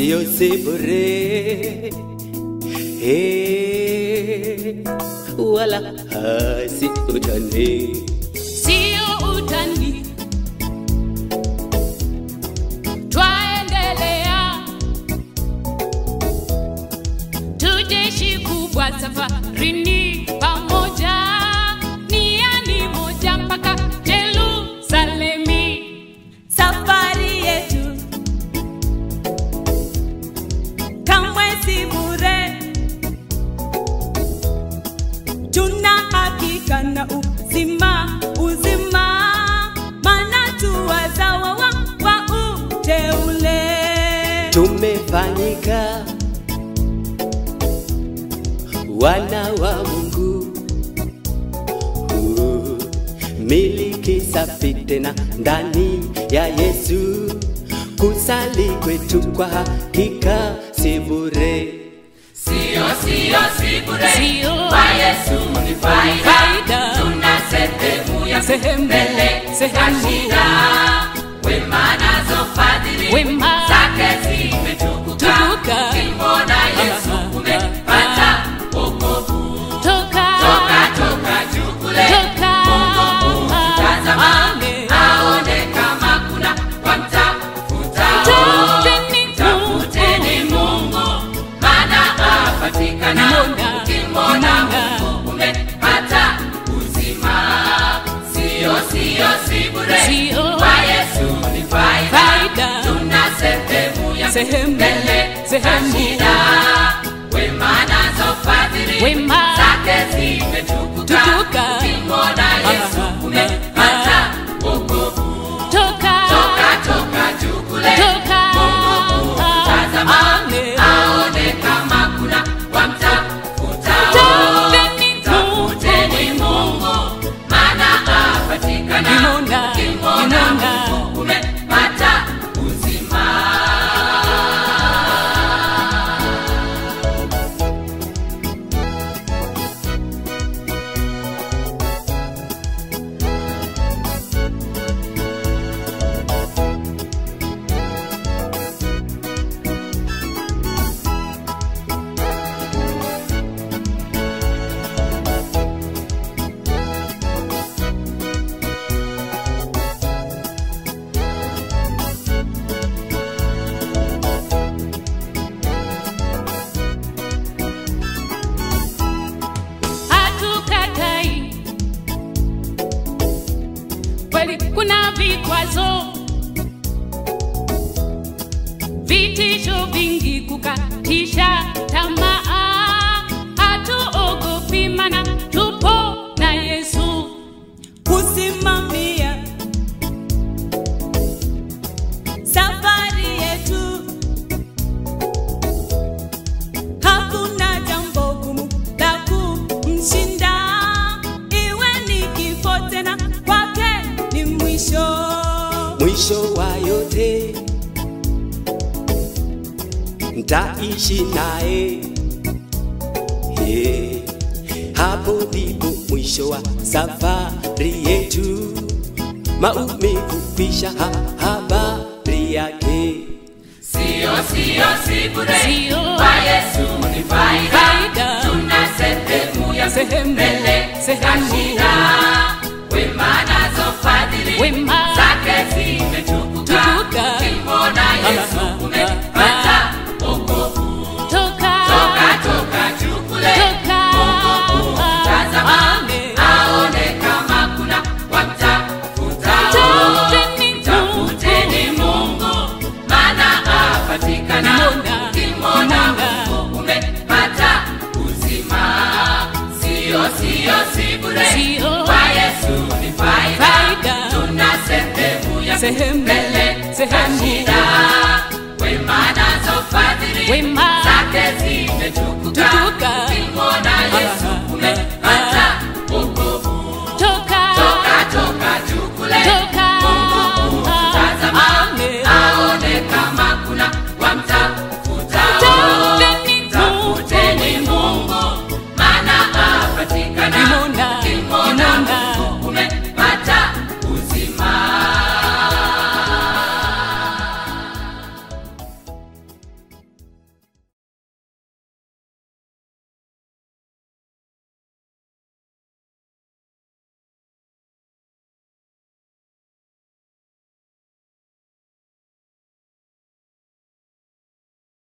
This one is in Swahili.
sio si bure Eh, wala hasi utani sio utani. Twaendelea, tujeshi kubwa safarini pamoja, niani moja mpaka Yerusalemi. safari yetu kamwe si bure, tuna hakika na uzima uzima, maana tu wazawa wa, wa uteule. tumefanyika wana wa Mungu. Uh, miliki safi tena ndani ya Yesu, kusali kwetu kwa hakika si bure. Sio, sio, si bure. Sio. Kwa Yesu ni faida. Faida. Tuna sehemu ya Sehemu, mbele sehemu. za shida. Wema nazo fadhili Wema. zake zimetukuka. Tukuka. Ukimwona Yesu Ah, umepata wokovu. Toka, Toka, toka juu kule. toka, Mungu kumtazama. Amen. Aone kama kuna wamtafutao. Tafuteni Tafuteni Mungu, maana apatikana. Nimona, Ukimwona nimona. Mungu umepata uzima. Sio, sio, si bure. Sio. Kwa Yesu ni faida. Faida. Tuna sehemu ya Sehemu, mbele za sehemu. shida. Wema nazo fadhili Wema. zake zimetukuka. Tukuka. Ukimwona Yesu Ah, umepata wokovu. toka, Toka, toka juu kule. toka, Mungu kumtazama. Amen. Aone kama kuna wamtafutao. Tafuteni Tafuteni Mungu, maana apatikana. Nimona, Ukimwona nimona. Mungu umepata uzima. hatukatai kweli kuna vikwazo vitisho vingi kukatisha tamaa hatuogopi mana tupo na yesu kusimamia safari yetu. Hakuna jambo gumu la kumshinda, iwe ni kifo tena, kwake ni mwisho. mwisho wa yote ntaishi naye yeah. hapo ndipo mwisho wa safari yetu maumivu kwisha ha habari yake Sio, sio, si bure. Sio. Kwa Yesu ni faida. Faida. Tuna sehemu ya Sehemu, mbele za sehemu. shida. Wema nazo fadhili Wema. zake zimetukuka. Tukuka. Ukimwona Yesu Ah, umepata wokovu. toka, Toka, toka juu kule. toka, Mungu kumtazama. Amen. Aone kama kuna wamtafutao. Tafuteni Tafuteni Mungu, maana apatikana. Nimona, Ukimwona nimona. Mungu umepata uzima. Sio, sio, si bure. Sio. Kwa Yesu ni faida. Faida. Tuna sehemu ya Sehemu, mbele za sehemu. shida. Wema nazo fadhili Wema. zake zimetukuka. Tukuka. Ukimwona Yesu Ah, umepata